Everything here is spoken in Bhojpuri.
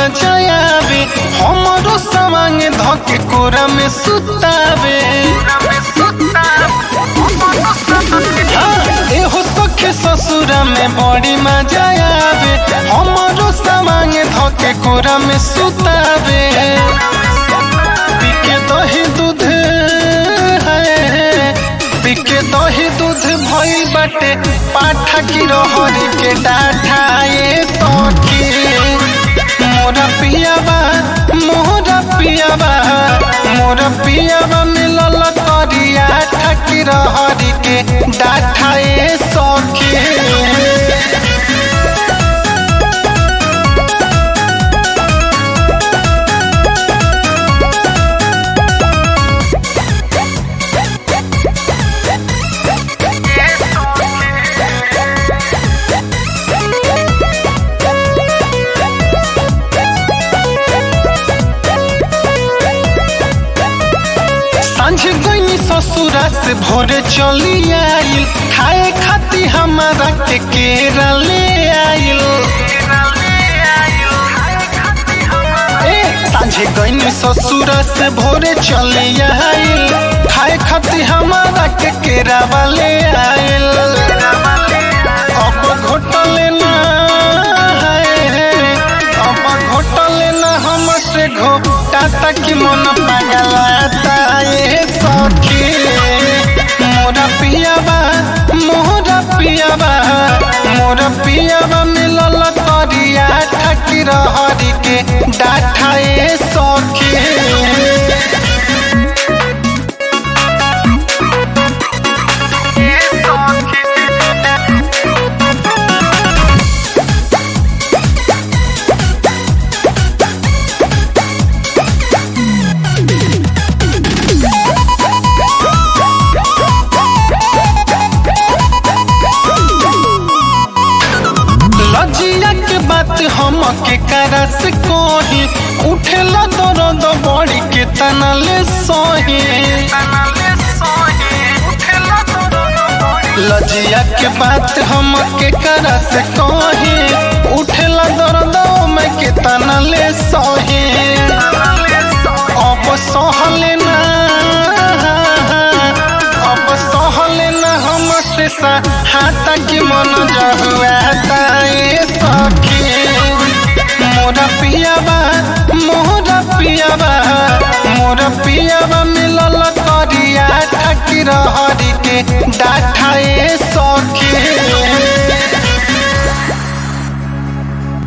मजा आवे हमरो सवांग धके कोरा में सुतावे हाँ, एहो सखे ससुरा में बड़ी मजा आवे हमरो सवांग धके कोरा में सुतावे पिके दही दूध है पिके दही दूध भइल बाटे पाठा की रहरी के डाठा ये सखी मोरा पियाबा मोरा पियाबा मोरा पियाबा मिलल करिया ठकी रहरी के डाठा ये सखी सांझ गई ससुरा से भोरे चली आइल खाए खाती हमारा के केरा ले आइल ए सांझ गई ससुरा से भोरे चली आइल खाए खाती हमारा के केरा वाले आइल अब घोटले ना है अब घोटले ना हमसे घोटा तक मन पगलाता ये सखी मोरा पियाबा मोरा पियाबा मोरा पियाबा मिलल करिया ठकी रहरी के डाठा ये सखी लजिया के बात हम के करस कोही उठेला दर्द बड़ी के तनले सोही लजिया के बात हम के करस कोही उठेला दर्द में के तनले सोही अब सहले ना अब सहले ना हम से हाथ की मन जहुआता ये सखी मोरा पियाबा मोरा पियाबा मोरा पियाबा मिलल करिया ठकी रहरी के डाठा ये सखी